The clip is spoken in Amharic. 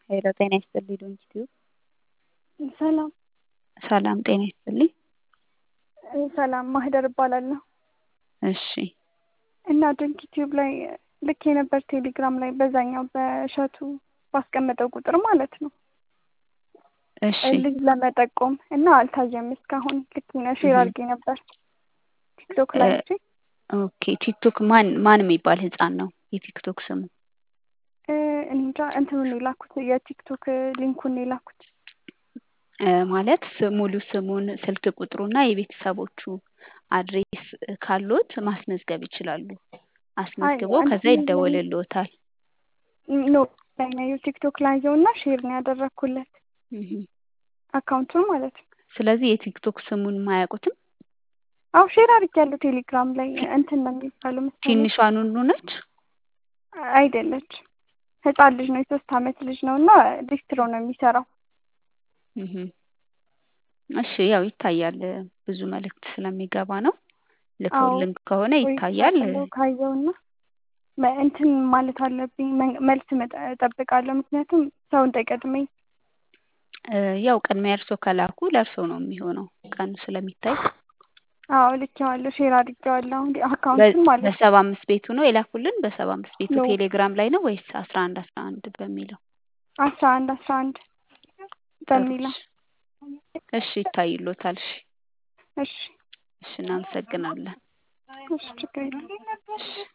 ሄሎ ጤና ይስጥልኝ ዶንኪቲዩብ ሰላም ሰላም ጤና ይስጥልኝ። ሰላም ማህደር እባላለሁ እሺ እና ዶንኪቲዩብ ላይ ልክ የነበር ቴሌግራም ላይ በዛኛው በእሸቱ ባስቀመጠው ቁጥር ማለት ነው እሺ ልጅ ለመጠቆም እና አልታየም እስካሁን ልክ ነው ሼር አድርጌ ነበር ቲክቶክ ላይ እንጂ ኦኬ ቲክቶክ ማን ማን የሚባል ህፃን ነው የቲክቶክ ስሙ? እኔ እንጃ እንትኑን የላኩት የቲክቶክ ሊንኩን የላኩት እ ማለት ስ- ሙሉ ስሙን ስልክ ቁጥሩና የቤተሰቦቹ አድሬስ ካሉት ማስመዝገብ ይችላሉ። አስመዝግቦ አይ፣ ከዛ አንተ ይደወልልዎታል። ኖ ላይ ነው ቲክቶክ ላይ ያየውና ሼር ነው ያደረግኩለት እህ። አካውንቱን ማለት ነው። ስለዚህ የቲክቶክ ስሙን ማያውቁትም አው ሼር አድርጌያለሁ ቴሌግራም ላይ እንትን ነው የሚባለው መሰለኝ ትንሿ ኑኑ ነች። አይደለች ህፃን ልጅ ነው የሶስት አመት ልጅ ነው እና ዲስትሮ ነው የሚሰራው እህ። እሺ ያው ይታያል ብዙ መልእክት ስለሚገባ ነው። ልከውልን ከሆነ ይታያል። ቆይቻለሁ ካየውና መ- እንትን ማለት አለብኝ መ- መልስ መጠ- እጠብቃለሁ ምክንያቱም ሰው እንዳይቀድመኝ እ ያው ቅድሚያ እርሶ ከላኩ ለእርሶ ነው የሚሆነው ቀኑ ስለሚታይ አዎ ልኬዋለሁ ሼር አድርጌዋለሁ አሁን አካውንቱን በ- ማለት ነው በሰባ አምስት ቤቱ ነው የላኩልን። በሰባ አምስት ቤቱ ነው ቴሌግራም ላይ ነው ወይስ አስራ አንድ አስራ አንድ በሚለው? አስራ አንድ አስራ አንድ በሚለው እሺ ይታይሎታል። እሺ እሺ እሺ እናመሰግናለን። እሺ ችግር የለም እሺ